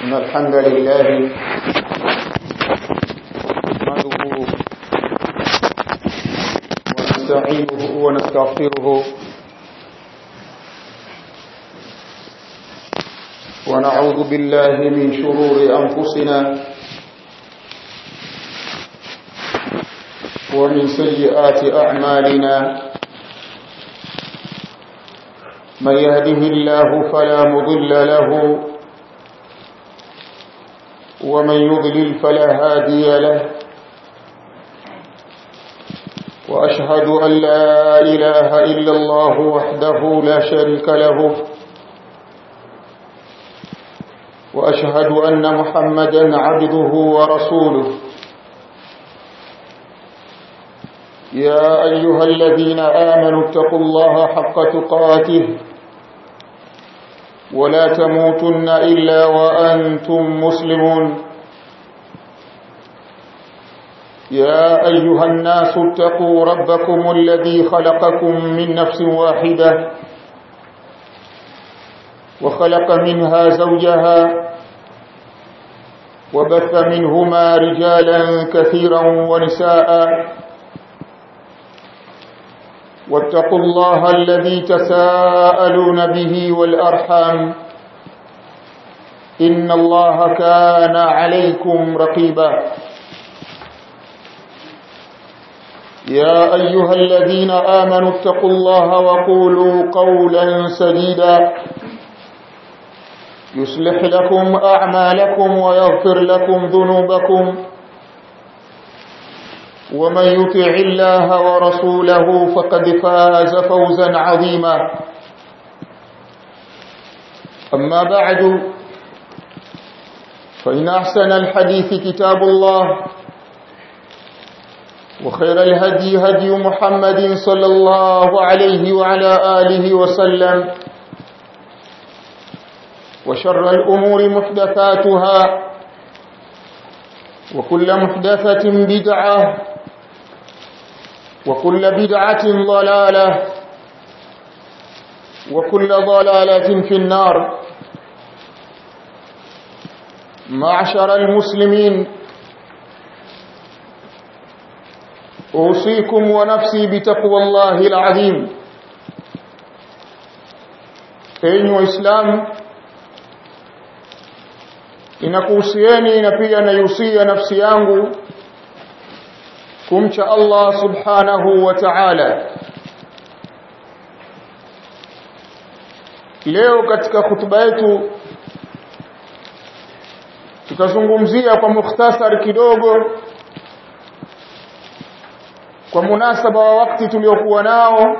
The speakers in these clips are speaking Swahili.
إن الحمد لله نحمده ونستعينه ونستغفره ونعوذ بالله من شرور أنفسنا ومن سيئات أعمالنا من يهده الله فلا مضل له ومن يضلل فلا هادي له وأشهد أن لا إله إلا الله وحده لا شريك له وأشهد أن محمدا عبده ورسوله يا أيها الذين آمنوا اتقوا الله حق تقاته ولا تموتن إلا وأنتم مسلمون يا أيها الناس اتقوا ربكم الذي خلقكم من نفس واحدة وخلق منها زوجها وبث منهما رجالا كثيرا ونساء واتقوا الله الذي تساءلون به والأرحام إن الله كان عليكم رقيبا يا أيها الذين آمنوا اتقوا الله وقولوا قولا سديدا يصلح لكم أعمالكم ويغفر لكم ذنوبكم ومن يطع الله ورسوله فقد فاز فوزا عظيما أما بعد فإن أحسن الحديث كتاب الله وخير الهدي هدي محمد صلى الله عليه وعلى آله وسلم وشر الأمور محدثاتها وكل محدثة بدعة وكل بدعة ضلالة وكل ضلالة في النار معشر المسلمين أوصيكم ونفسي بتقوى الله العظيم أيها الإسلام inakuhusieni na pia naihusia nafsi yangu kumcha Allah subhanahu wa ta'ala leo katika hutuba yetu tutazungumzia kwa mukhtasar kidogo kwa munasaba wa wakati tuliokuwa nao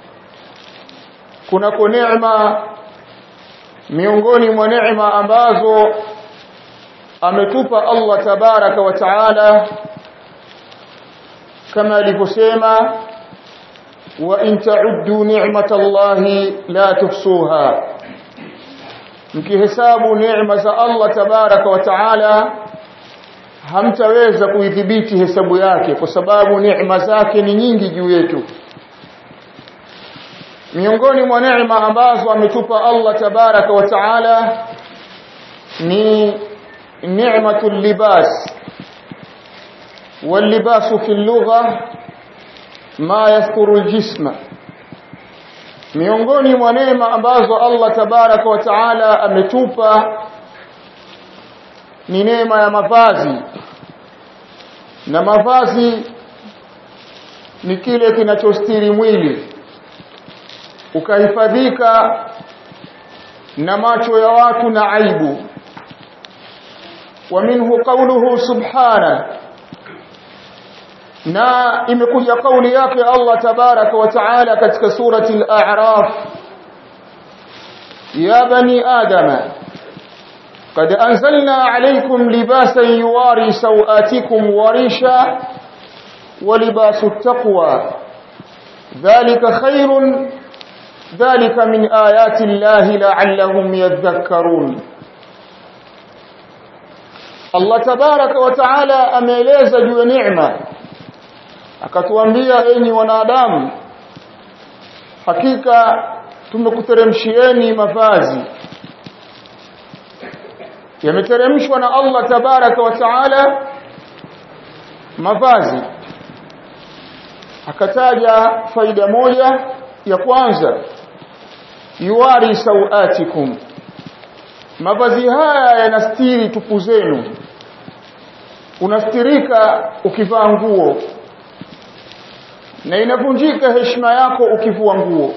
kunako neema miongoni mwa neema ambazo ametupa Allah tabaraka wa taala kama alivyosema wa in ta'uddu ni'matallahi la tuhsuha mkihesabu neema za Allah tabaraka wa taala hamtaweza kuidhibiti hesabu yake kwa sababu neema zake ni nyingi juu yetu miongoni mwa neema ambazo ametupa Allah tabaraka wa taala ni نعمة اللباس واللباس في اللغة ما يستر الجسم miongoni mwa neema ambazo Allah tabaraka wa taala ametupa ni neema ya mavazi na mavazi ni kile kinachostiri mwili ukahifadhika na macho ya watu na aibu ومنه قوله سبحانه na imekuja kauli yake Allah tabaraka wa taala katika surati al-a'raf ya bani adama qad anzalna alaykum libasan yuwari sawatikum warisha wa libasu at-taqwa dhalika khairun dhalika min ayati llahi la'allahum yadhakkarun Allah tabaraka wa taala ameeleza juu ya neema akatuambia enyi wanadamu hakika tumekuteremshieni mavazi yameteremshwa na Allah tabaraka wa taala mavazi akataja faida moja ya kwanza yuwari sawatikum mavazi haya yanastiri tupu zenu unastirika ukivaa nguo na inavunjika heshima yako ukivua nguo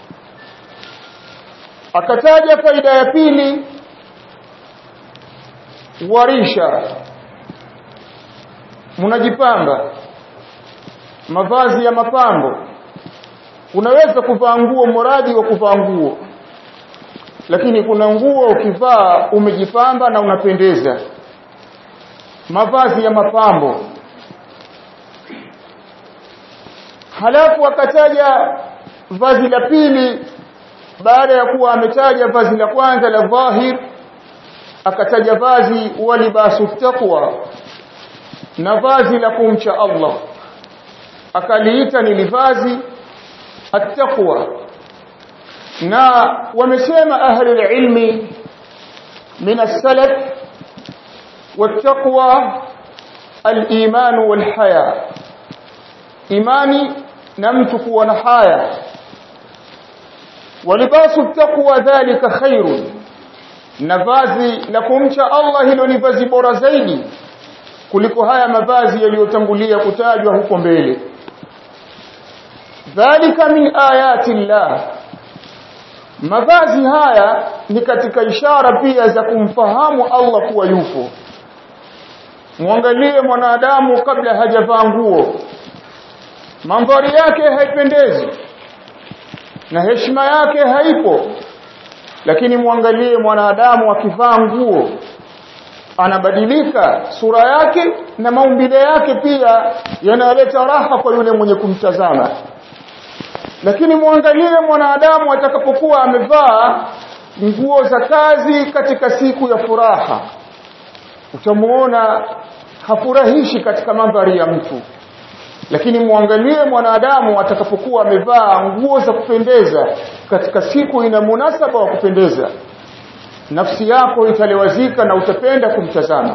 akataja faida ya pili warisha mnajipamba mavazi ya mapambo unaweza kuvaa nguo mradi wa kuvaa nguo lakini kuna nguo ukivaa umejipamba na unapendeza mavazi ya mapambo halafu akataja vazi la pili baada ya kuwa ametaja vazi la kwanza la dhahir akataja vazi walibasu taqwa na vazi la kumcha Allah akaliita ni livazi attaqwa na wamesema ahli ilmi min as-salaf wattaqwa al-iman wal-haya imani na mtu kuwa na haya walibasu taqwa dhalika khairun na vazi la kumcha Allah hilo ni vazi bora zaidi kuliko haya mavazi yaliyotangulia kutajwa huko mbele dhalika min ayati llah mavazi haya ni katika ishara pia za kumfahamu Allah kuwa yupo muangalie mwanadamu kabla hajavaa nguo mandhari yake haipendezi na heshima yake haipo lakini muangalie mwanadamu akivaa nguo anabadilika sura yake na maumbile yake pia yanaleta raha kwa yule mwenye kumtazama lakini muangalie mwanadamu atakapokuwa amevaa nguo za kazi katika siku ya furaha utamuona hafurahishi katika mandhari ya mtu lakini muangalie mwanadamu atakapokuwa amevaa nguo za kupendeza katika siku ina munasaba wa kupendeza nafsi yako italewazika na utapenda kumtazama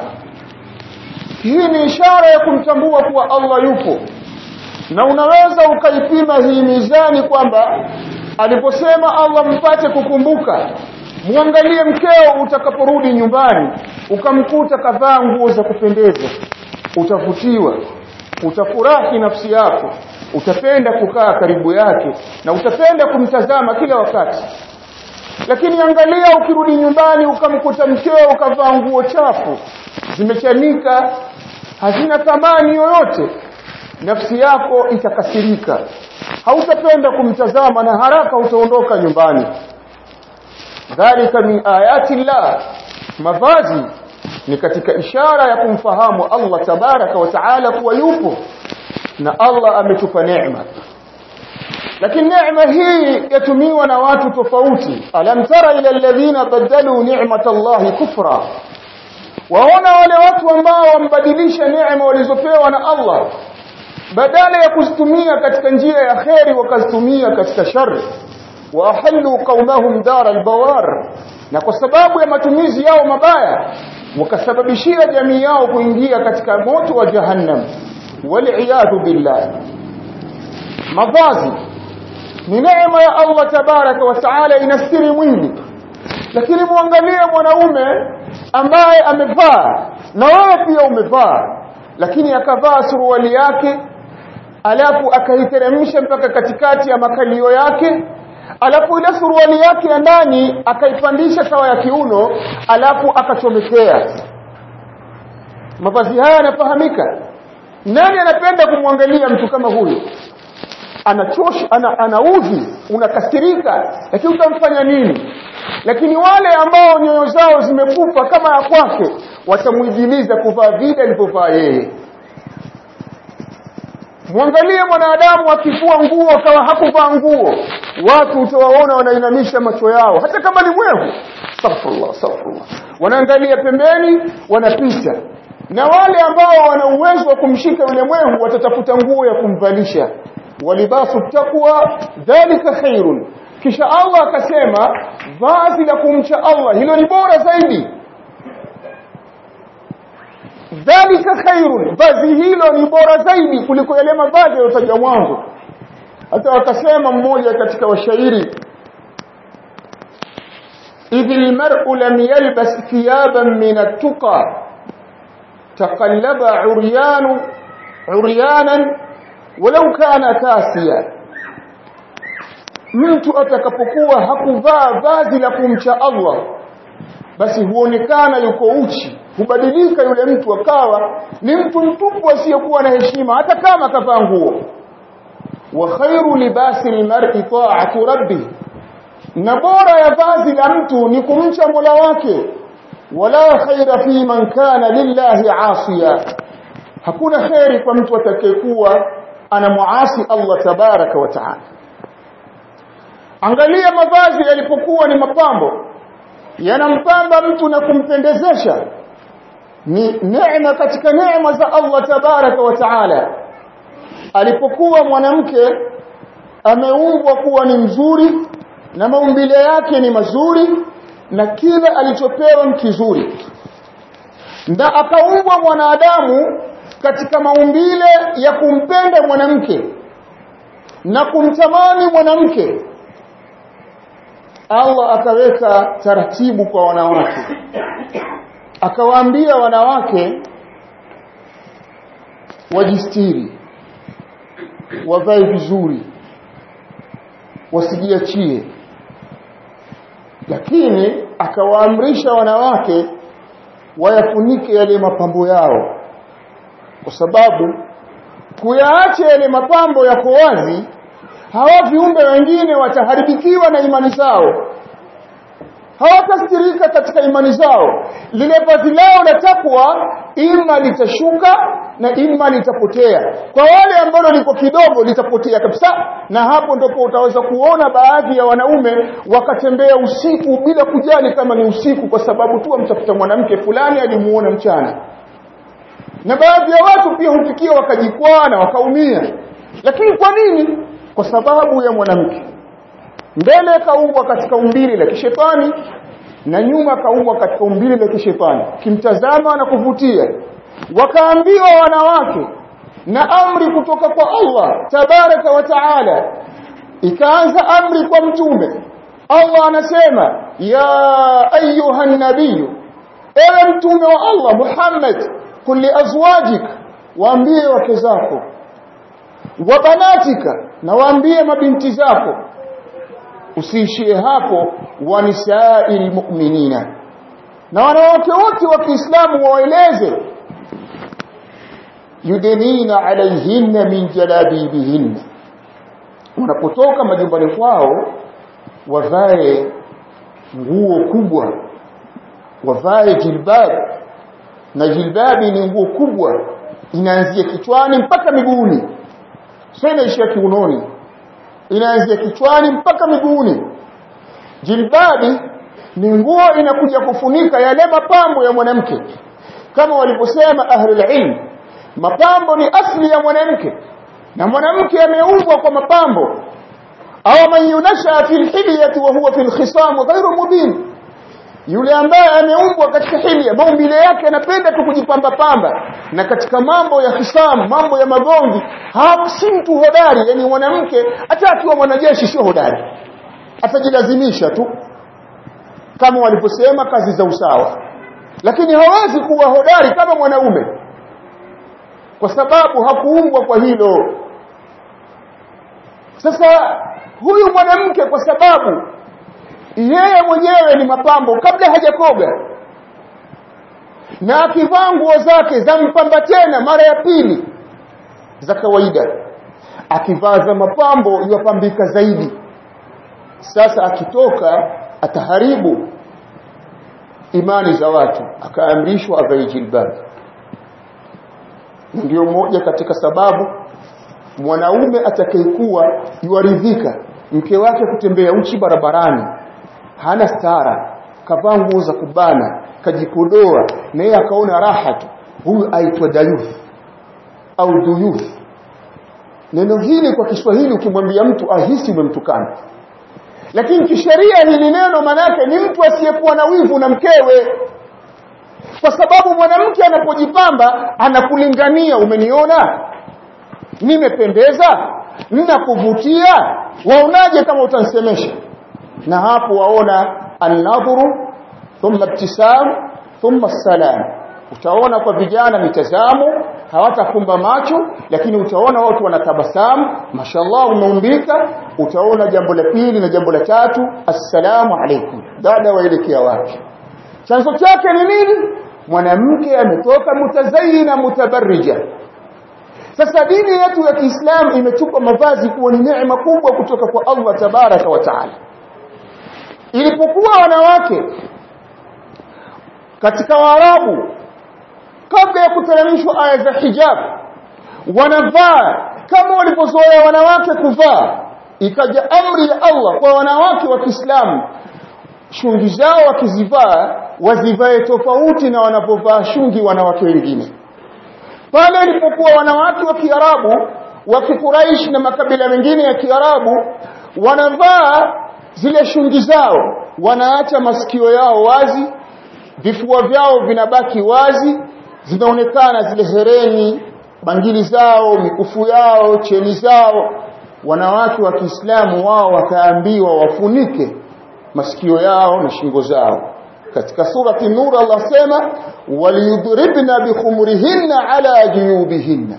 hii ni ishara ya kumtambua kuwa Allah yupo na unaweza ukaipima hii mizani kwamba aliposema Allah mpate kukumbuka muangalie mkeo utakaporudi nyumbani ukamkuta kavaa nguo za kupendeza utavutiwa utafurahi nafsi yako utapenda kukaa karibu yake na utapenda kumtazama kila wakati lakini angalia ukirudi nyumbani ukamkuta mkeo ukavaa nguo chafu zimechanika hazina thamani yoyote nafsi yako itakasirika hautapenda kumtazama na haraka utaondoka nyumbani dhalika min ayati llah mavazi ni katika ishara ya kumfahamu Allah tabaraka wa taala kuwa yupo na Allah ametupa neema lakini neema hii yatumiwa na watu tofauti alam tara ila alladhina badalu ni'mata Allah kufra waona wale watu ambao wambadilisha neema walizopewa na Allah badala ya kuzitumia katika njia ya kheri wakazitumia katika shari wa ahallu qaumahum dar albawar na kwa sababu ya matumizi yao mabaya wakasababishia jamii yao kuingia katika moto wa jahannam waliyadhu billah mavazi ni neema ya Allah tabaraka wa taala inastiri mwili lakini muangalie mwanaume ambaye amevaa na wewe pia umevaa lakini akavaa suruali yake alafu akaiteremsha mpaka katikati ya makalio yake alafu ile suruali yake ya ndani akaipandisha sawa ya kiuno alafu akachomekea mavazi haya yanafahamika nani anapenda kumwangalia mtu kama huyo anachosha ana, anaudhi unakasirika lakini utamfanya nini lakini wale ambao nyoyo zao zimekufa kama ya kwake watamuidhiliza kuvaa vile alivyovaa yeye mwangalie mwanadamu akifua nguo kama hakuvaa nguo watu utawaona wanainamisha macho yao hata kama ni mwehu astaghfirullah astaghfirullah wanaangalia pembeni wanapita na wale ambao wana uwezo wa kumshika yule mwehu watatafuta nguo ya kumvalisha walibasu taqwa dhalika khairun kisha Allah akasema vazi la kumcha Allah hilo ni bora zaidi dhalika khairun vazi hilo ni bora zaidi kuliko yale mavazi yaliyotajwa mwanzo hata wakasema mmoja katika washairi idh almar'u lam yalbas thiyaban min at-tuqa taqallaba 'uryanu 'uryanan walau kana kasiya mtu atakapokuwa hakuvaa vazi la kumcha Allah basi huonekana yuko uchi hubadilika yule mtu akawa ni mtu mtupu asiyekuwa na heshima hata kama kavaa nguo wa khairu libasi almar'i ta'atu rabbih na bora ya vazi la mtu ni kumcha Mola wake wala khaira fi man kana lillahi asiya hakuna khairi kwa mtu atakayekuwa anamuasi Allah tabaraka wa taala angalia mavazi yalipokuwa ni mapambo yanampamba mtu na kumpendezesha ni neema katika neema za Allah tabaraka wa taala alipokuwa mwanamke ameumbwa kuwa ni mzuri na maumbile yake ni mazuri na kila alichopewa ni kizuri na akaumbwa mwanadamu katika maumbile ya kumpenda mwanamke na kumtamani mwanamke Allah akaweka taratibu kwa wanawake akawaambia wanawake wajistiri wavae vizuri wasijiachie lakini akawaamrisha wanawake wayafunike yale mapambo yao kwa sababu kuyaacha yale mapambo yako wazi hawa viumbe wengine wataharibikiwa na imani zao hawatastirika katika imani zao lile vazi lao la takwa ima litashuka na ima litapotea kwa wale ambao liko kidogo litapotea kabisa na hapo ndipo utaweza kuona baadhi ya wanaume wakatembea usiku bila kujali kama ni usiku kwa sababu tu amtafuta mwanamke fulani alimuona mchana na baadhi ya watu pia hufikia wakajikwaa na wakaumia lakini kwa nini kwa sababu ya mwanamke mbele kaumbwa katika umbili la kishetani na nyuma kaumbwa katika umbili la kishetani kimtazama na kuvutia wakaambiwa wanawake na amri kutoka kwa Allah tabaraka wa taala ikaanza amri kwa mtume Allah anasema ya ayuha nabiyu ewe mtume wa Allah Muhammad kulli azwajik waambie wake zako wa banatika na waambie mabinti zako usiishie hapo wa nisaa'il mu'minina na wanawake wote wa Kiislamu waeleze yudnina alaihinna min jalabibihinna wanapotoka majumbani kwao wavae nguo kubwa wavae jilbab na jilbabi ni nguo kubwa inaanzia kichwani mpaka miguuni sio inaishia kiunoni inaanzia kichwani mpaka miguuni jilbabi ni nguo inakuja kufunika yale mapambo ya mwanamke kama waliposema ahlul ilm mapambo ni asli ya mwanamke na mwanamke ameumbwa kwa mapambo au man yunasha fil hilyati wa huwa fil khisam ghairu mubin yule ambaye ameumbwa katika hilya maumbile yake anapenda tu kujipamba pamba na katika mambo ya khisam mambo ya magomvi si mtu hodari yani mwanamke hata akiwa mwanajeshi sio hodari atajilazimisha tu kama waliposema kazi za usawa lakini hawezi kuwa hodari kama mwanaume kwa sababu hakuumbwa kwa hilo sasa huyu mwanamke kwa sababu yeye mwenyewe ni mapambo kabla hajakoga na akivaa nguo zake za mpamba tena mara ya pili za kawaida akivaa za mapambo yupambika zaidi sasa akitoka ataharibu imani za watu akaamrishwa avae jilbab ndio moja katika sababu mwanaume atakayekuwa yuaridhika mke wake kutembea uchi barabarani hana stara kavaa nguo za kubana kajipodoa na yeye akaona raha tu huyu aitwa dayuth au duyuth neno hili kwa Kiswahili ukimwambia mtu ahisi umemtukana lakini kisheria hili neno manake ni mtu asiyekuwa na wivu na mkewe kwa sababu mwanamke anapojipamba anakulingania umeniona nimependeza ninakuvutia waonaje kama utansemesha na hapo waona an-nadhru thumma ibtisam thumma salam utaona kwa vijana mitazamo hawatafumba macho lakini utaona watu wanatabasamu mashallah umeumbika utaona jambo la pili na jambo la tatu assalamu alaikum dada waelekea wapi chanzo chake ni nini mwanamke ametoka mutazayina mutabarrija sasa dini yetu ya Kiislamu imetupa mavazi kuwa ni neema kubwa kutoka kwa Allah tabaraka wa taala ilipokuwa wanawake katika Waarabu kabla ya kuteremshwa aya za hijab wanavaa kama walivyozoea wanawake kuvaa ikaja amri ya Allah kwa wanawake wa Kiislamu shungi zao wakizivaa wazivae tofauti na wanapovaa shungi wanawake wengine pale ilipokuwa wanawake wa Kiarabu wa Kikuraish na makabila mengine ya Kiarabu wanavaa zile shungi zao wanaacha masikio yao wazi vifua vyao vinabaki wazi zinaonekana zile hereni bangili zao mikufu yao cheni zao wanawake wa Kiislamu wao wakaambiwa wafunike masikio yao na shingo zao katika surati nur Allah sema waliyudribna bikhumurihinna ala juyubihinna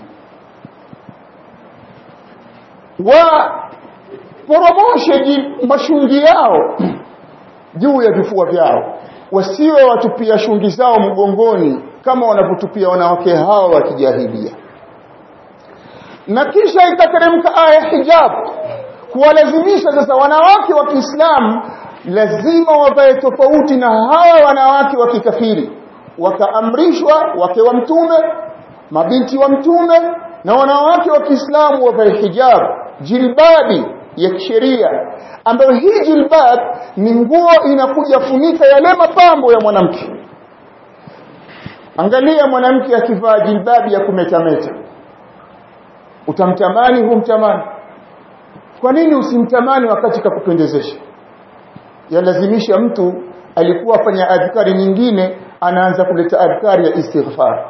wa poromoshe mashungi yao juu ya vifua vyao wasiwe watupia shungi zao mgongoni kama wanavyotupia wanawake hao wa kijahilia na kisha ikateremka aya hijab kuwalazimisha sasa wanawake wa Kiislamu lazima wavae tofauti na hawa wanawake wa kikafiri wakaamrishwa wake wa mtume mabinti wa mtume na wanawake wa Kiislamu wavae hijab jilbabi ya kisheria ambayo hii jilbab ni nguo inakuja funika yale mapambo ya mwanamke angalia mwanamke akivaa jilbabi ya kumetameta utamtamani humtamani kwa nini usimtamani wakati kakupendezesha yalazimisha mtu alikuwa afanya adhkari nyingine anaanza kuleta adhkari ya istighfar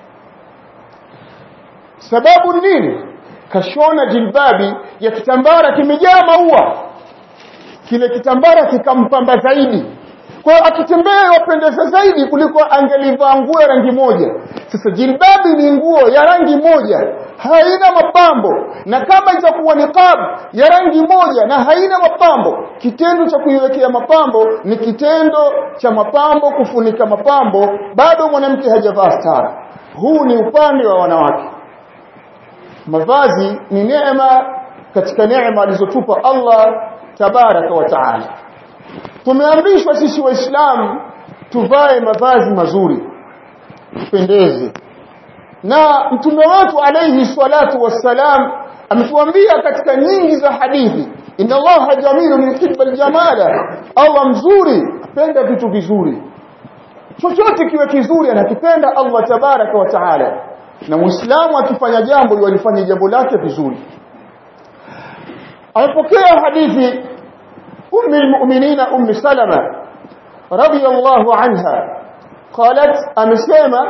sababu nini kashona jilbabi ya kitambara kimejaa maua kile kitambara kikampamba zaidi kwa akitembea wapendeza zaidi kuliko angelivaa nguo ya rangi moja sasa jilbabi ni nguo ya rangi moja haina mapambo na kama itakuwa niqab ya rangi moja na haina mapambo kitendo cha kuiwekea mapambo ni kitendo cha mapambo kufunika mapambo bado mwanamke hajavaa stara huu ni upande wa wanawake mavazi ni neema katika neema alizotupa Allah tabaraka wa taala tumeamrishwa sisi waislamu tuvae mavazi mazuri tupendeze na mtume wetu alayhi salatu wassalam ametuambia katika nyingi za hadithi inna allaha jamilun yuhibbul jamala Allah mzuri apenda vitu vizuri chochote kiwe kizuri anakipenda Allah tabaraka wa taala na muislamu akifanya jambo yalifanya jambo lake vizuri amepokea hadithi ummi almu'minina ummi salama radiyallahu anha قالت amesema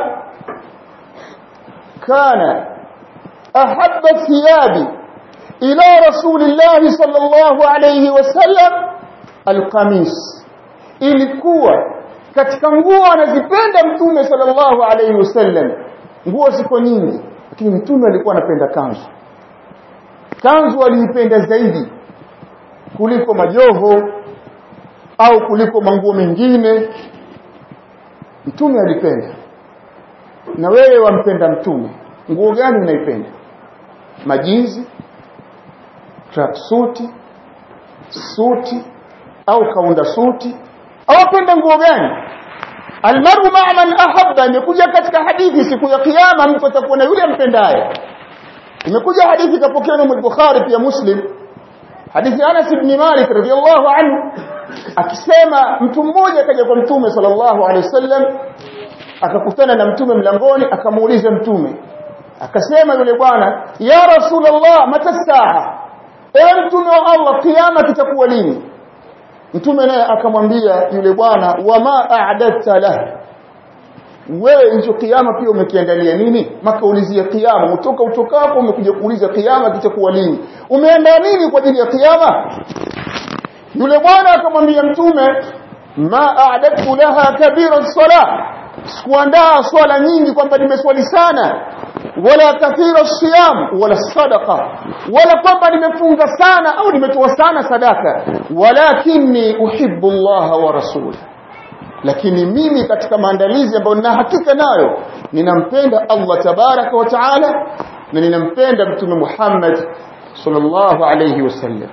kana ahabba thiyabi ila rasulillah sallallahu alayhi wasallam alqamis ilikuwa katika nguo anazipenda mtume sallallahu alayhi wasallam nguo ziko nyingi lakini mtume alikuwa anapenda kanzu kanzu aliipenda zaidi kuliko majoho au kuliko manguo mengine mtume alipenda na wewe wampenda mtume nguo gani unaipenda majinzi tracksuit suti au kaunda suti au penda nguo gani almaru ma'a man ahabba imekuja katika hadithi siku ya kiyama mtu atakuwa na yule ampendaye imekuja hadithi kapokea na Bukhari pia Muslim hadithi Anas ibn Malik radhiyallahu anhu akisema mtu mmoja akaja kwa mtume sallallahu alaihi wasallam akakutana na mtume mlangoni akamuuliza mtume akasema yule bwana ya rasulullah mata saa ewe mtume wa Allah kiyama kitakuwa lini mtume naye akamwambia yule bwana wama a'dadta lah wewe hicho kiyama pia umekiandalia nini makaulizia kiyama utoka utokako umekuja kuuliza kiyama kitakuwa lini umeandaa nini kwa ajili ya kiyama yule bwana akamwambia mtume ma a'dadtu laha kabira sala sikuandaa swala nyingi kwamba nimeswali sana wala kathira siyam wala sadaqa wala kwamba nimefunga sana au nimetoa sana sadaka walakinni uhibbu Allah wa rasulahu lakini mimi katika maandalizi ambayo nina hakika nayo ninampenda Allah tabaraka wa taala na ninampenda mtume Muhammad sallallahu alayhi wasallam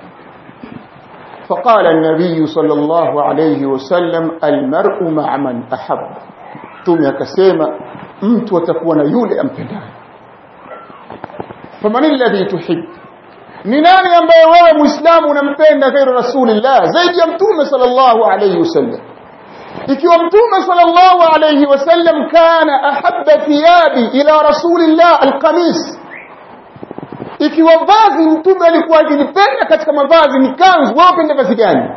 فقال النبي صلى الله عليه وسلم المرء مع من أحب ثم akasema mtu atakuwa na yule ampendaye faman alladhi tuhib ni nani ambaye wewe muislamu unampenda ghairu rasulillah zaidi ya mtume sallallahu alayhi wasallam ikiwa mtume sallallahu alayhi wasallam kana ahabba thiyabi ila rasulillah alqamis ikiwa vazi mtume alikuwa akilipenda katika mavazi ni kanzu wewe upende vazi gani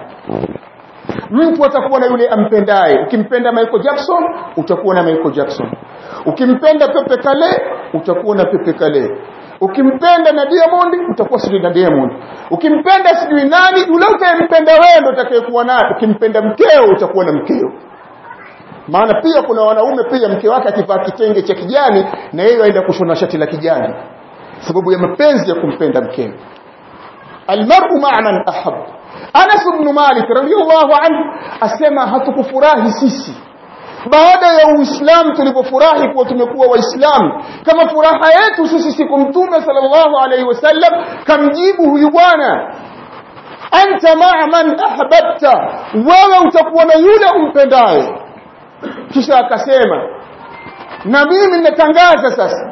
mtu atakuwa na yule ampendaye ukimpenda Michael Jackson utakuwa na Michael Jackson ukimpenda Pepe Kale utakuwa na Pepe Kale ukimpenda na Diamond utakuwa sijui na Diamond ukimpenda sijui nani yule utayempenda wewe ndio utakayekuwa naye ukimpenda mkeo utakuwa na mkeo maana pia kuna wanaume pia mke wake akivaa kitenge cha kijani na yeye aenda kushona shati la kijani sababu ya mapenzi ya kumpenda mkeo almar'u ma'a man ahab Anas ibn Malik radiyallahu anhu asema hatukufurahi sisi baada ya Uislamu tulipofurahi kuwa tumekuwa waislamu kama furaha yetu sisi siku mtume sallallahu alaihi wasallam kamjibu huyu bwana anta ma'a man ahbabta wewe utakuwa na yule umpendaye kisha akasema na mimi ninatangaza sasa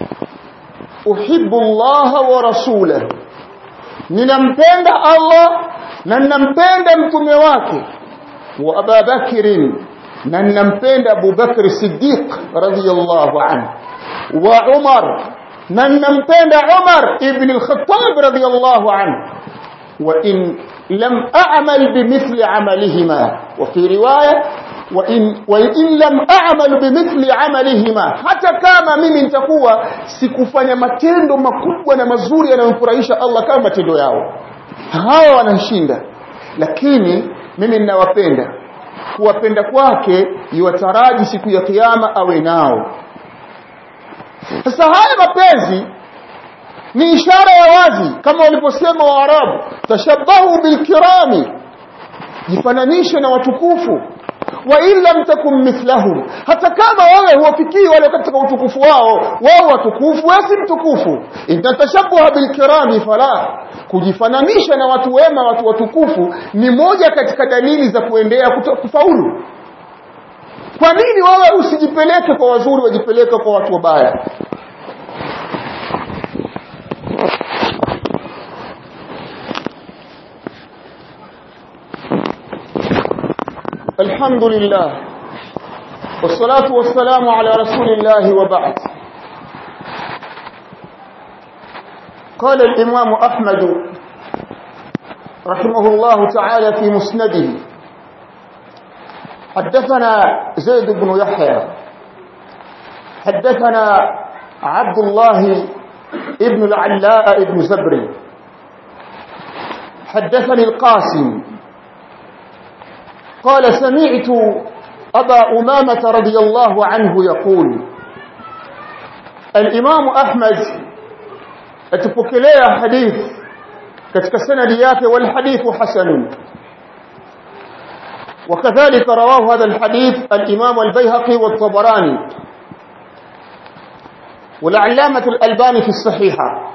uhibbu Allah wa rasulahu ninampenda Allah na ninampenda mtume wake wa Abu Bakr na ninampenda Abu Bakr Siddiq radhiyallahu anhu wa Umar na ninampenda Umar ibn al-Khattab radhiyallahu anhu wa in lam a'mal bimithli amalihima wa fi riwaya وإن, وإن لم أعمل بمثل عملهما hata kama mimi nitakuwa sikufanya matendo makubwa na mazuri yanayomfurahisha Allah kama matendo yao hawa wanashinda lakini mimi ninawapenda kuwapenda kwake iwataraji siku ya kiyama awe nao sasa haya mapenzi ni ishara ya wazi kama waliposema waarabu tashabahu bilkirami jifananishe na watukufu wa in lam takum mithlahum hata kama wewe huwafikii wale katika utukufu wao wao watukufu wewe si mtukufu intatashabaha bilkirami fala kujifananisha na watu wema watu watukufu ni moja katika dalili za kuendea kufaulu kwa nini wewe usijipeleke kwa wazuri wajipeleke kwa watu wabaya الحمد لله والصلاة والسلام على رسول الله وبعد قال الإمام أحمد رحمه الله تعالى في مسنده حدثنا زيد بن يحيى حدثنا عبد الله ابن العلاء ابن زبري حدثني القاسم قال سمعت أبا أمامة رضي الله عنه يقول الإمام أحمد أتبكليه حديث كتك سنديات والحديث حسن وكذلك رواه هذا الحديث الإمام البيهقي والطبراني والعلامة الألباني في الصحيحة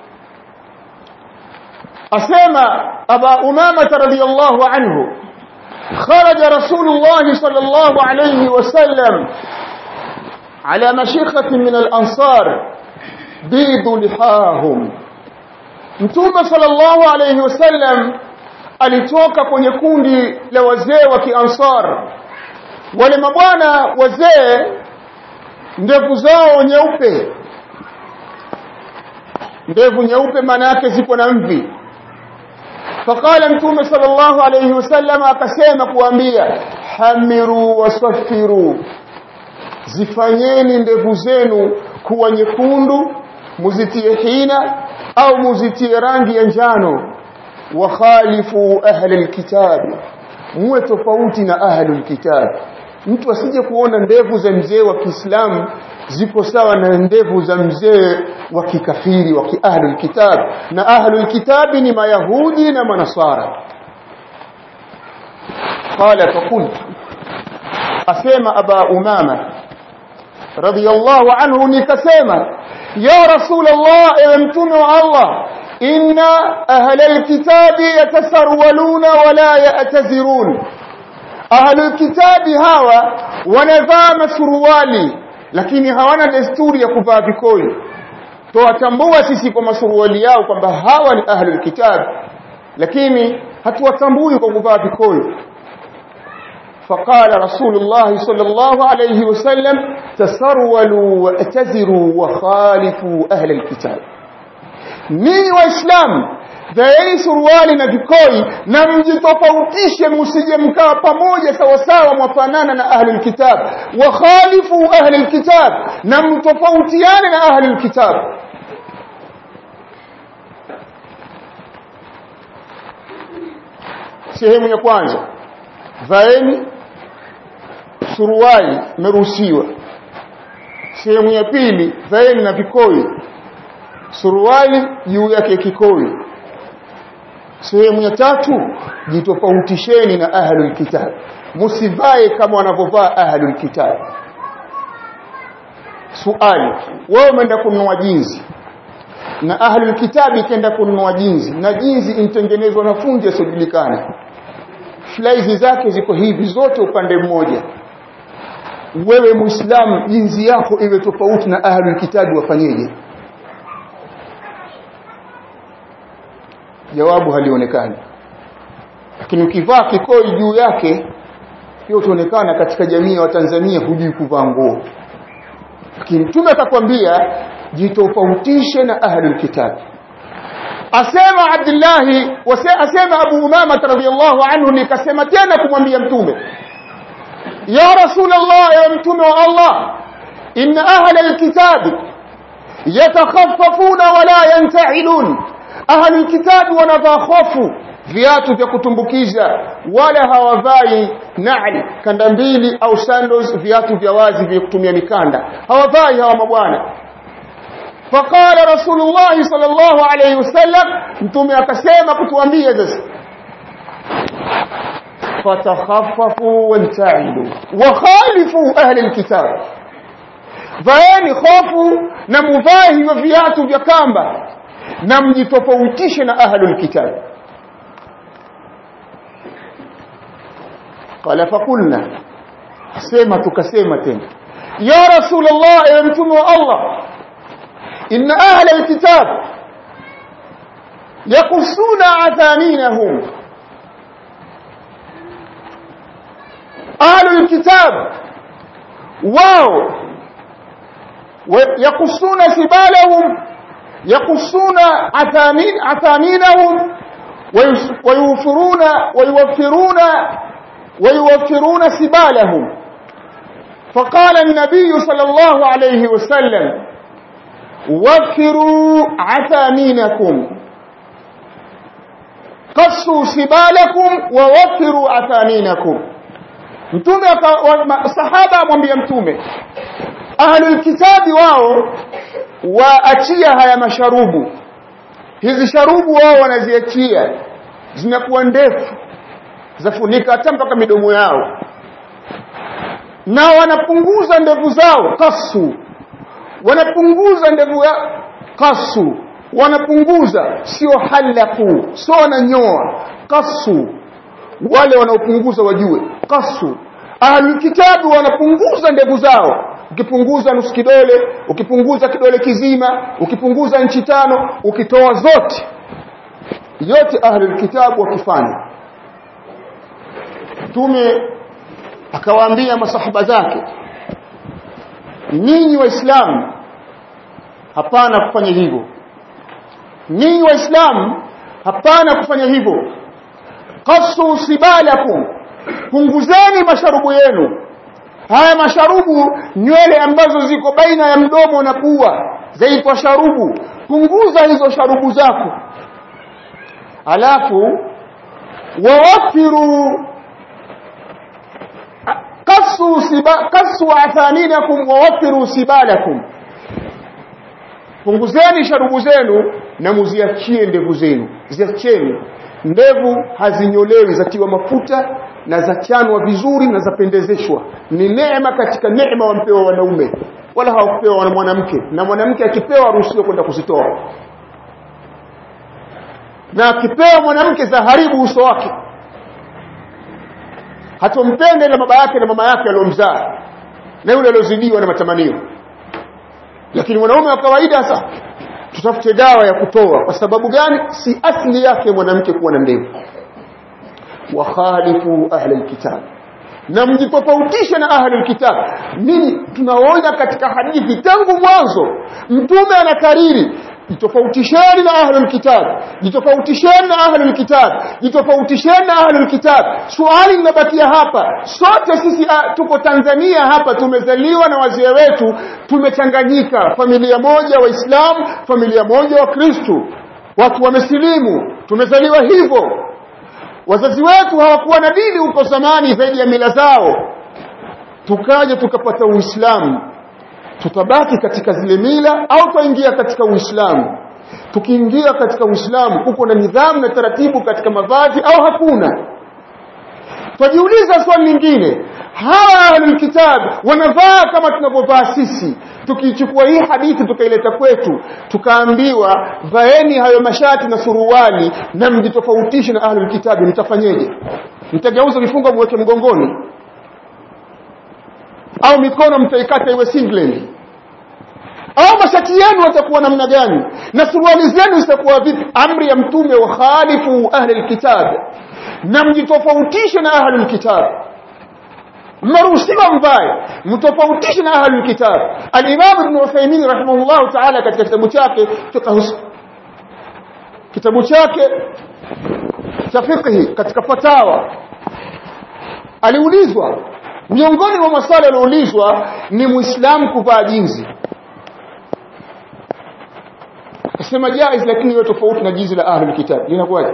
أسامى أبا أمامة رضي الله عنه خرج رسول الله صلى الله عليه وسلم على مشيخة من الأنصار بيض لحاهم mtume sallallahu alayhi wasallam alitoka kwenye kundi la wazee wa kiansar wale mabwana wazee ndevu zao nyeupe ndevu nyeupe maana yake zipo na mvi فقال متوم صلى الله عليه وسلم akasema kuambia hamiru wasaffiru zifanyeni ndevu zenu kuwa nyekundu muzitie hina au muzitie rangi ya njano wa khalifu ahli alkitab muwe tofauti na ahli alkitab mtu asije kuona ndevu za mzee wa Kiislamu zipo sawa na ndevu za mzee wa kikafiri wa kiahli alkitab na ahli alkitab ni mayahudi na manasara qala faqult asema aba umama radiyallahu anhu nikasema ya rasul allah ewe mtume wa allah inna ahla alkitabi yatasarwaluna wala ya'tazirun ahli alkitabi hawa wanavaa masuruali lakini hawana desturi ya kuvaa vikoi tuwatambua sisi kwa masuruali yao kwamba hawa ni ahli alkitab lakini hatuwatambui kwa kuvaa vikoi فقال رسول الله صلى الله عليه وسلم تسرولوا واعتذروا وخالفوا أهل الكتاب ninyi waislamu vaeni suruali na vikoi na mjitofautishe msije mkaa pamoja sawasawa mwafanana na ahli lkitab wakhalifu ahli lkitab na mtofautiane na ahli lkitab sehemu ya kwanza vaeni suruali meruhusiwa sehemu ya pili vaeni na vikoi suruali juu yake kikoi sehemu ya tatu jitofautisheni na ahlul kitab msivae kama wanavyovaa ahlul kitab suali wewe umeenda kununua jinsi na ahlul kitabi kenda kununua jinsi na jinsi intengenezwa na fundi asiyojulikana flaizi zake ziko hivi zote upande mmoja wewe muislamu jinsi yako iwe tofauti na ahlul kitabi wafanyeje jawabu halionekani lakini ukivaa kikoi juu yake hiyo utaonekana katika jamii ya Watanzania hujui kuvaa nguo lakini mtume atakwambia jitofautishe na ahlul kitab asema Abdullah asema Abu Umama radhiyallahu anhu nikasema tena kumwambia mtume ya rasulullah ya mtume wa Allah inna ahla alkitab yatakhaffafuna wala yanta'ilun ahli kitabu wanavaa hofu viatu vya kutumbukiza wala hawavai na'li kanda mbili au sandals viatu vya wazi vya kutumia mikanda hawavai hawa mabwana faqala rasulullah sallallahu alayhi wasallam mtume akasema kutuambia sasa fatakhaffafu wanta'ilu wa khalifu ahli alkitab vaeni hofu na muvae hivyo viatu vya kamba na mjitofautishe na ahlul kitab qala faqulna sema tukasema tena ya rasulullah ya mtume wa allah inna ahla alkitab yaqussuna athaninahum ahlul kitab wao yaqussuna sibalahum يقصون عثامين عثامينهم ويوفرون ويوفرون ويوفرون سبالهم فقال النبي صلى الله عليه وسلم وفروا عثامينكم قصوا سبالكم ووفروا عثامينكم mtume sahaba amwambia mtume ahlul kitabi wao waachia haya masharubu hizi sharubu wao wanaziachia zinakuwa ndefu zafunika hata mpaka midomo yao na wanapunguza ndevu zao kasu wanapunguza ndevu ya kasu wanapunguza sio halaku sio wananyoa kasu wale wanaopunguza wajue kasu ahlulkitabu wanapunguza ndevu zao ukipunguza nusu kidole ukipunguza kidole kizima ukipunguza nchi tano ukitoa zote yote ahlul kitabu wakifanya mtume akawaambia masahaba zake ninyi waislamu hapana kufanya hivyo ninyi waislamu hapana kufanya hivyo qasu sibalakum punguzeni masharubu yenu haya masharubu nywele ambazo ziko baina ya mdomo na pua zaitwa sharubu punguza hizo sharubu zako alafu wawafiru kasu siba kasu athaninakum wawafiru sibalakum punguzeni sharubu zenu na muziachie ndevu zenu ziacheni ndevu hazinyolewi zatiwa mafuta na zachanwa vizuri na zapendezeshwa ni neema katika neema wampewa wanaume wala hawakupewa na mwanamke na mwanamke akipewa aruhusiwe kwenda kuzitoa na akipewa mwanamke za haribu uso wake hatompende na baba yake na mama yake aliyomzaa na yule aliozidiwa na matamanio lakini mwanaume wa kawaida sasa tutafute dawa ya kutoa kwa sababu gani si asli yake mwanamke kuwa na ndevu wa khalifu ahli alkitab na mjitofautishe na ahli alkitab nini tunaona katika hadithi tangu mwanzo mtume anakariri jitofautisheni na ahli alkitab jitofautisheni na ahli alkitab jitofautisheni na ahli alkitab swali linabakia hapa sote sisi uh, tuko Tanzania hapa tumezaliwa na wazee wetu tumechanganyika familia moja waislamu familia moja wa Kristo watu wamesilimu tumezaliwa hivyo wazazi wetu hawakuwa na dini huko zamani zaidi ya mila zao tukaja tukapata uislamu tutabaki katika zile mila au tuingia katika uislamu tukiingia katika uislamu uko na nidhamu na taratibu katika mavazi au hakuna tujiuliza swali lingine hawa ahlul kitab wanavaa kama tunavyovaa sisi tukichukua hii hadithi tukaileta kwetu tukaambiwa vaeni hayo mashati na suruali na mjitofautishe na ahlul kitabi mtafanyeje mtageuza vifungo mweke mgongoni au mikono mtaikata iwe singlet au mashati yenu watakuwa namna gani na suruali zenu zitakuwa vipi amri ya mtume wa khalifu ahli alkitab na mjitofautishe na ahli alkitab mnaruhusiwa mvae mtofautishe na ahli alkitab al-imam ibn Uthaymeen rahimahullah ta'ala katika kitabu chake fiqh kitabu chake cha fiqh katika fatawa aliulizwa miongoni mwa maswali yaliyoulizwa ni muislamu kuvaa jinzi akasema jaiz lakini hiyo tofauti na jinsi la ahli kitab linakuwaje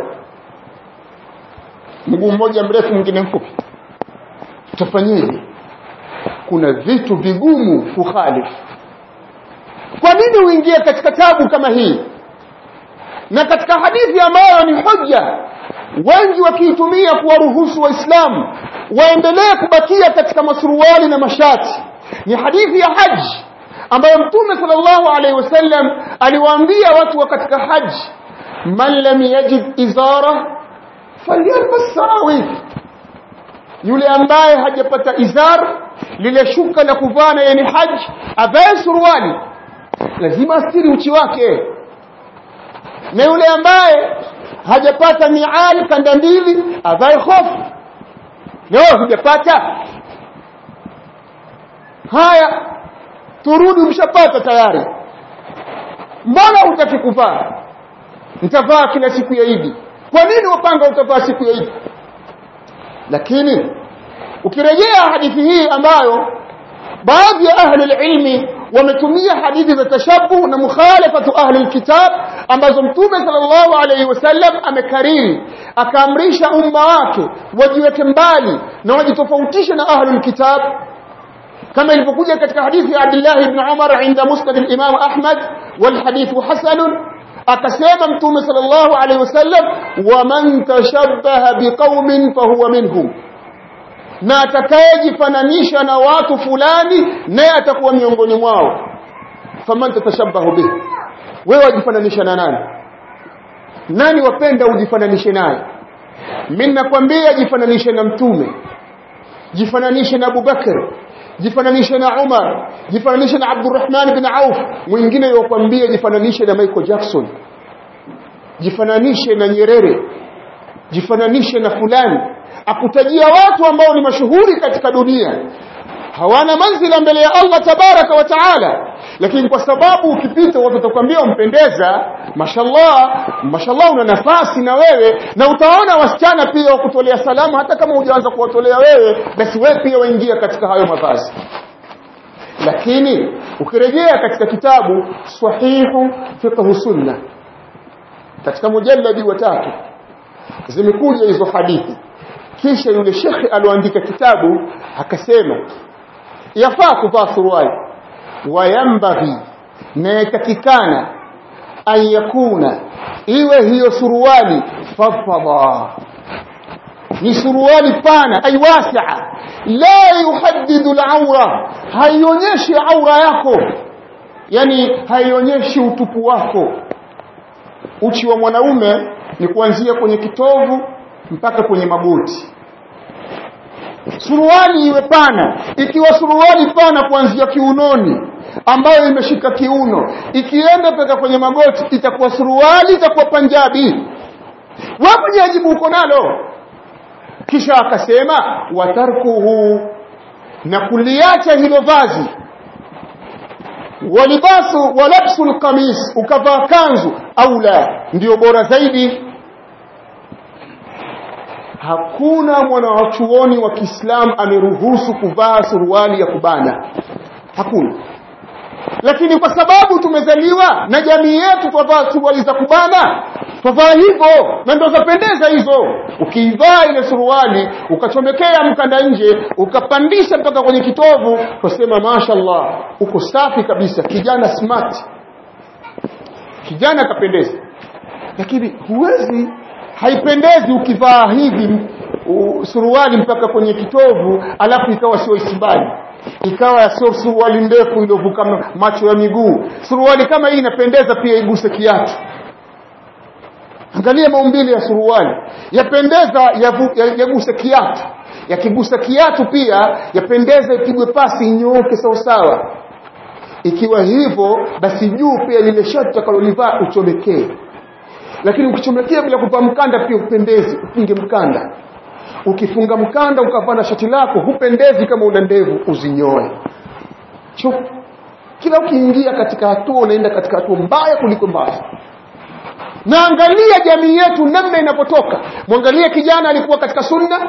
mguu mmoja mrefu mwingine mfupi utafanyeje kuna vitu vigumu kukhalifu kwa nini uingie katika tabu kama hii na katika hadithi ambayo ni hoja wengi wakiitumia kuwaruhusu waislamu waendelee kubakia katika masuruali na mashati ni hadithi ya haji ambayo mtume sallallahu alaihi wasallam aliwaambia watu wa katika haji man lam yajid izara falyalbas sarawik yule ambaye hajapata izar lile shuka la kuvaa na yani haji avae suruali lazima astiri uchi wake na yule ambaye hajapata miali kanda mbili avae hofu leo hujapata haya turudi umshapata tayari mbona hutaki kuvaa nitavaa kila siku ya Idi kwa nini wapanga utavaa siku ya Idi lakini ukirejea hadithi hii ambayo baadhi ya ahli ilmi wametumia hadithi za tashabuh na mukhalafatu ahli alkitab ambazo mtume sallallahu alayhi wasallam amekariri akaamrisha umma wake wajiweke mbali na wajitofautishe na ahli alkitab كما ilivyokuja katika hadithi ya Abdullah ibn Umar inda musnad al-Imam Ahmad wal hadithu hasan akasema mtume sallallahu alayhi wasallam wa man tashabbaha biqaumin fahuwa minhum na atakayejifananisha na watu fulani naye atakuwa miongoni mwao faman tatashabbahu bihi wewe wajifananisha na nani nani wapenda ujifananishe naye mimi nakwambia jifananishe na mtume jifananishe na Abubakar jifananishe na Umar jifananishe na Abdurrahman bin Auf mwingine yokwambia jifananishe na Michael Jackson jifananishe na Nyerere jifananishe na fulani akutajia watu ambao ni mashuhuri katika dunia hawana manzila mbele ya Allah tabaraka wa taala lakini kwa sababu ukipita watu watakwambia umpendeza mashallah mashallah una nafasi na wewe na utaona wasichana pia wakutolea salamu hata kama hujaanza kuwatolea wewe basi wewe pia waingia katika hayo mavazi lakini ukirejea katika kitabu sahihu fiqh sunna katika mujalladi wa tatu zimekuja hizo hadithi kisha yule shekhi alioandika kitabu akasema yafaa kuvaa suruali wayambaghi na yatakikana an yakuna iwe hiyo suruali fadfada ni suruali pana ay wasia la yuhaddidu al-awra haionyeshi aura yako yani haionyeshi utupu wako uchi wa mwanaume ni kuanzia kwenye kitovu mpaka kwenye magoti suruali iwe pana ikiwa suruali pana kuanzia kiunoni ambayo imeshika kiuno ikienda mpaka kwenye magoti itakuwa suruali itakuwa panjabi wapo jajibu uko nalo kisha akasema watarkuhu na kuliacha hilo vazi walibasu walabsu alqamis ukavaa kanzu au la ndio bora zaidi hakuna mwanachuoni wa Kiislamu ameruhusu kuvaa suruali ya kubana hakuna lakini kwa sababu tumezaliwa na jamii yetu twavaa suruali za kubana twavaa hivyo na ndio zapendeza hizo ukiivaa ile suruali ukachomekea mkanda nje ukapandisha mpaka kwenye kitovu twasema mashallah uko safi kabisa kijana smart kijana kapendeza lakini huwezi haipendezi ukivaa hivi suruali mpaka kwenye kitovu alafu ikawa sio isibali ikawa sio suruali ndefu iliyovuka macho ya miguu suruali kama hii inapendeza pia iguse kiatu angalia maumbile ya suruali yapendeza yaguse kiatu yakigusa kiatu pia yapendeza ipigwe pasi inyooke sawasawa ikiwa hivyo basi juu pia lile shati utakalolivaa uchomekee lakini ukichomekea bila kuvaa mkanda pia upendezi upinge mkanda ukifunga mkanda ukavaa shati lako hupendezi kama una ndevu uzinyoe Chup. kila ukiingia katika hatua unaenda katika hatua mbaya kuliko mbaya na angalia jamii yetu namna inapotoka mwangalie kijana alikuwa katika sunna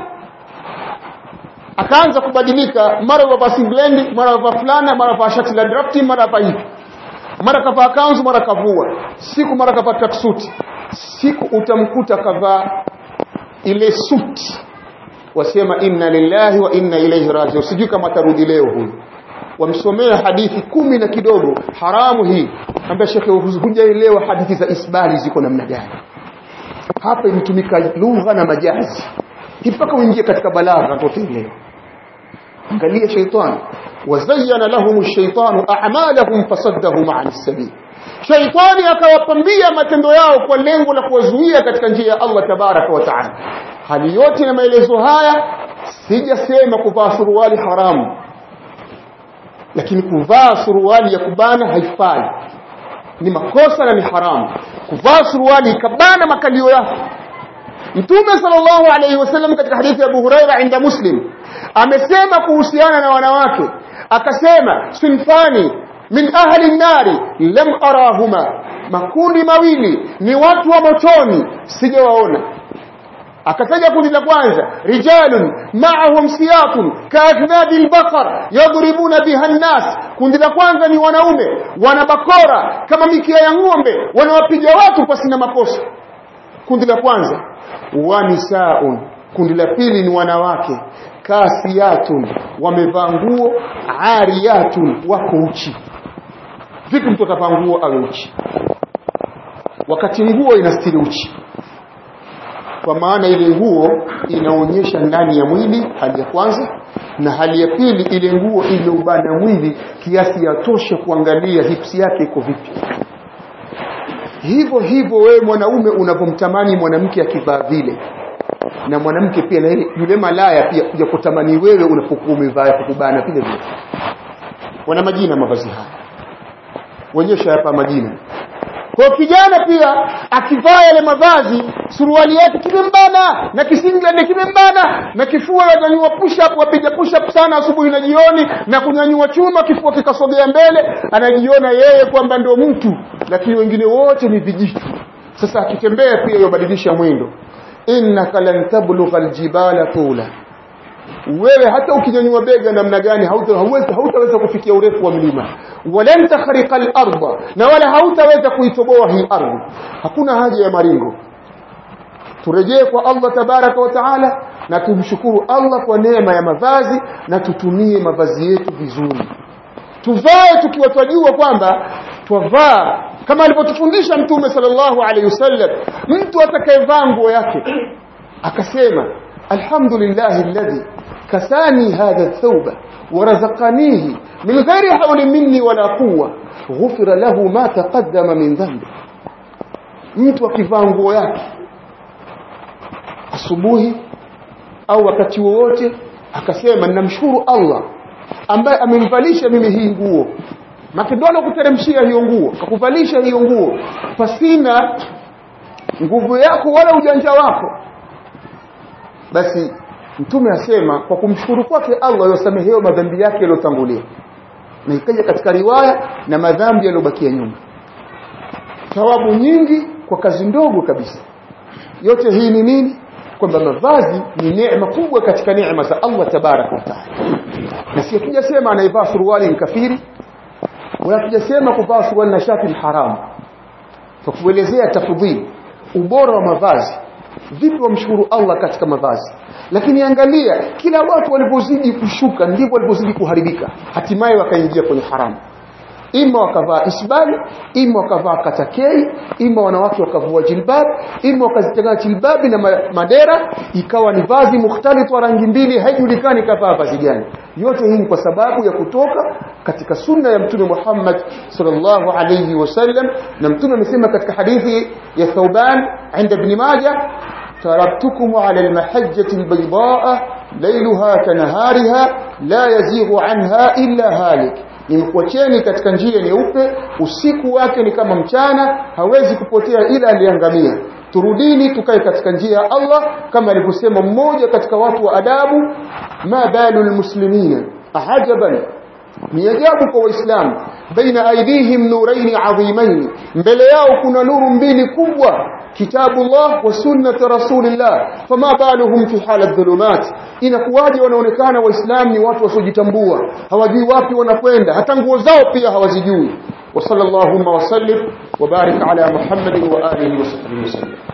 akaanza kubadilika mara vaa singlendi mara vaa fulana mara vaa shati la drafti mara vaa hivi mara kavaa kanzu mara kavua siku mara kavaa tracksuit siku utamkuta kavaa ile suti wasema inna lillahi wa inna ilaihi rajiun sijui kama tarudi leo huyu wamsomea hadithi kumi na kidogo haramu hii ambia shekhe hujaelewa hadithi za isbali ziko namna gani hapa imetumika lugha na majazi mpaka uingie katika balagha utaelewa angalia shaitani wazayyana lahum ash-shaytanu a'malahum fasaddahum 'an as-sabil shaitani akawapambia matendo yao kwa lengo la kuwazuia katika njia ya Allah tabaraka wa taala hali yote na maelezo haya sijasema kuvaa suruali haramu lakini kuvaa suruali ya kubana haifai ni makosa na ni haramu kuvaa suruali ikabana makalio yako Mtume sallallahu alayhi wasallam katika hadithi ya Abu Huraira inda Muslim amesema kuhusiana na wanawake akasema sinfani min ahli nari lam arahuma makundi mawili ni watu wa motoni sijawaona akataja kundi la kwanza rijalun ma'ahum siyatun ka'athnadil baqar yadribuna biha an-nas kundi la kwanza ni wanaume wana bakora kama mikia ya ng'ombe wanawapiga watu pasina makosa kundi la kwanza wanisaun kundi la pili ni wanawake kasiyatun wamevaa nguo ariyatun wako uchi vipi mtu atavaa nguo awe uchi wakati nguo inastiri uchi kwa maana ile nguo inaonyesha ndani ya mwili hali ya kwanza na hali ya pili ile nguo imeubana mwili kiasi ya tosha kuangalia hipsi yake iko vipi hivyo hivyo wewe mwanaume unapomtamani mwanamke akivaa vile na mwanamke pia na yule malaya pia kuja kutamani wewe unapokuwa umevaa kukubana vile vile wana majina mavazi haya onyesha hapa majina kwa kijana pia akivaa yale mavazi suruali yake kimembana na kisinglet kimembana na kifua yanyanyua push up wapiga push up sana asubuhi na jioni na kunyanyua chuma kifua kikasogea mbele anajiona yeye kwamba ndio mtu lakini wengine wote ni vijitu sasa akitembea pia yobadilisha mwendo innaka lan tablugha aljibala tula wewe hata ukinyanyua bega namna gani hautaweza hautaweza kufikia urefu wa mlima walan takhriqa al-ardha na wala hautaweza kuitoboa hii ardhi hakuna haja ya maringo turejee kwa Allah tabaraka wa taala na tumshukuru Allah kwa neema ya mavazi na tutumie mavazi yetu vizuri tuvae tukiwa twajua kwamba twavaa kama alivyotufundisha mtume sallallahu alaihi wasallam mtu atakayevaa nguo yake akasema alhamdulillah alladhi kasani hadha thawba ورزقنيه من غير حول مني ولا قوة غفر له ما تقدم من ذنبه mtu akivaa nguo yake asubuhi au wakati wowote akasema ninamshukuru Allah ambaye amenivalisha mimi hii nguo makidono kuteremshia hiyo nguo akakuvalisha hiyo nguo pasina nguvu yako wala ujanja wako basi mtume asema kwa kumshukuru kwake Allah yosamehewa madhambi yake yaliyotangulia na ikaja katika riwaya na madhambi yaliyobakia nyuma thawabu nyingi kwa kazi ndogo kabisa yote hii ni nini kwamba mavazi ni neema kubwa katika neema za Allah tabaraka wa taala na si tujasema anaivaa suruali ni kafiri wala tujasema kuvaa suruali na shati ni haramu kwa kuelezea tafadhili ubora wa mavazi vipi wamshukuru Allah katika mavazi lakini angalia kila watu walipozidi kushuka ndivyo walipozidi kuharibika hatimaye wakaingia kwenye haramu ima wakavaa isbali ima wakavaa katakei ima wanawake wakavua jilbab ima wakazitengana jilbabi na madera ikawa ni vazi mukhtalitu wa rangi mbili haijulikani kavaa vazi gani yote hii ni kwa sababu ya kutoka katika sunna ya mtume Muhammad sallallahu alayhi wasallam na mtume amesema katika hadithi ya Thauban عند ابن ماجه تركتكم على المحجة البيضاء ليلها كنهارها لا يزيغ عنها إلا هالك nimekuacheni katika njia nyeupe usiku wake ni kama mchana hawezi kupotea ila aliangamia turudini tukae katika njia ya Allah kama alivyosema mmoja katika watu wa adabu ma balu almuslimina ahajaban ni ajabu kwa waislamu baina aidihim nuraini adhimain mbele yao kuna nuru mbili kubwa kitabu Allah wa sunnati rasulillah fama baluhum fi hala dhulumat inakuwaje wanaonekana waislamu ni watu wasiojitambua hawajui wapi wanakwenda hata nguo zao pia hawazijui wa sallallahu wa sallim wa barik ala muhammadin wa alihi wa sahbihi wasallam